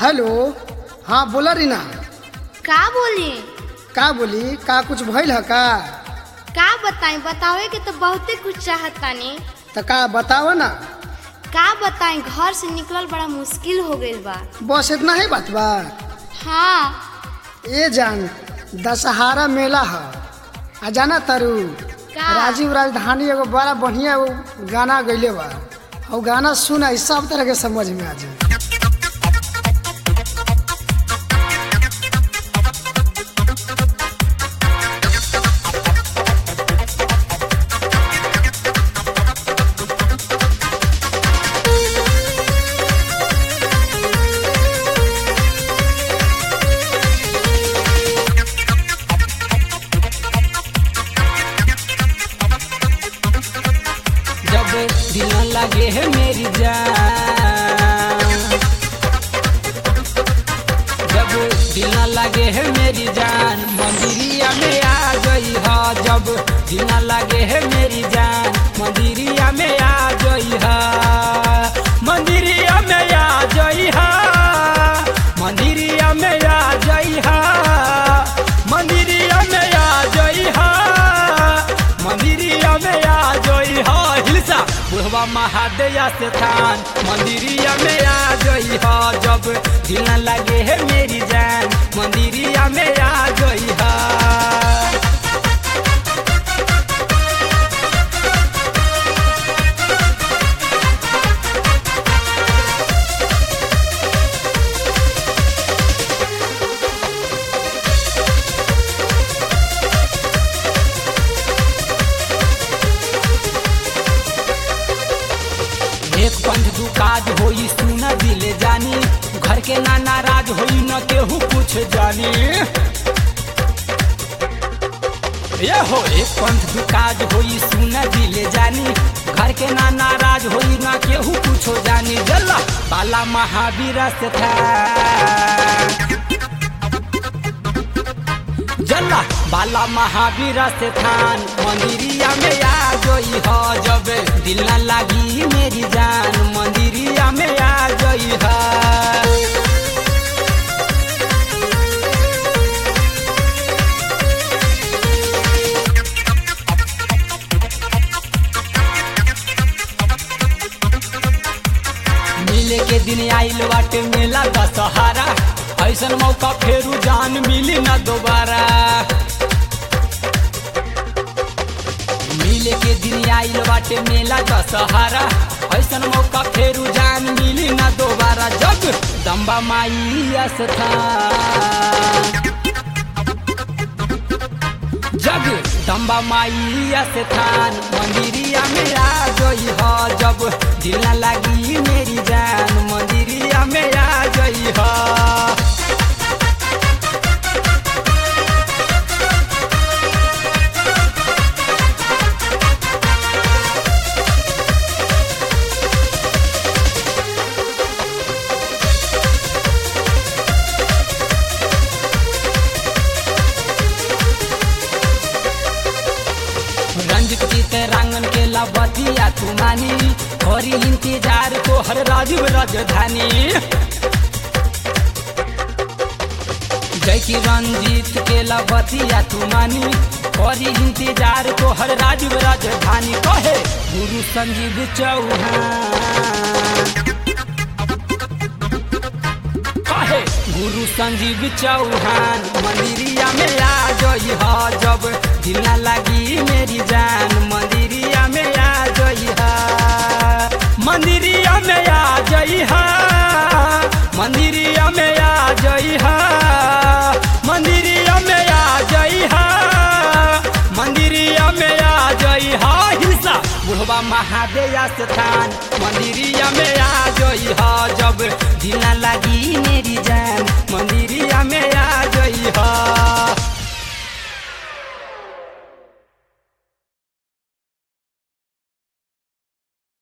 Hello हाँ बोला रीना का बोली का बोली का कुछ भइल ह का का बताई बतावे के तो बहुते कुछ चाहत तानी त का बताव ना का बताई घर से निकलल बड़ा मुश्किल हो गइल बा बस इतना ही बात बा हाँ ए जान दशहरा मेला ह आ जाना तारू का? राजीव राजधानी एगो बड़ा बढ़िया वो गाना गइले बा और गाना सुना ई सब तरह के समझ में आ जाए जब दिल न लगे है मेरी जान जब दिल न लगे है मेरी जान मंदिरिया में आ गई है जब दिल न लगे है मेरी जान मंदिरिया में आ गई है मंदिरिया में आ गई है मंदिरिया में आ गई है मंदिरिया में आ गई है मंदिरिया में आ जोई हा हिलसा बुढ़वा महादेया से थान मंदिरिया में आ जोई हा जब दिल न लगे है मेरी जान मंदिरिया में आ जोई हा एक पंथ दू काज होई सुन दिले जानी घर के ना नाराज होई न केहू कुछ जानी ये हो एक पंथ दू काज होई सुन दिले जानी घर के ना नाराज होई न केहू कुछो जानी जल्ला बाला महावीर से था जल्ला बाला महावीर से थान मंदिरिया में आ गई हो जब दिल न लगी मेरी जान मंदिरिया में आ गई है मिले के दिन आइल बाटे मेला दशहरा ऐसन मौका फेरू जान मिली ना दोबारा मिले के दिन आइल बाटे मेला दशहरा ऐसन मौका फेरू जान मिली ना दोबारा जग दम्बा माई स्थान जग दम्बा माई स्थान मंदिरिया में आ गई हो जब दिल न लगी मेरी जान मंदिरिया में आ गई हो रंजित चित रांगन के लबतिया तुमानी हरी इंतजार को हर राजीव राजधानी जय की रंजीत के लबतिया तुमानी हरी इंतजार को हर राजीव राजधानी कहे गुरु संजीव चौहान कहे गुरु संजीव चौहान मंदिरिया में आ गई हा जब दिल न लगी मेरी जान मंदिरिया में आ गई हा मंदिरिया में आ गई हा मंदिरिया में आ गई हा मंदिरिया में आ गई हा मंदिरिया में आ गई हा हिंसा बुढ़वा महादेया स्थान मंदिरिया में आ गई हा जब दिल न लगी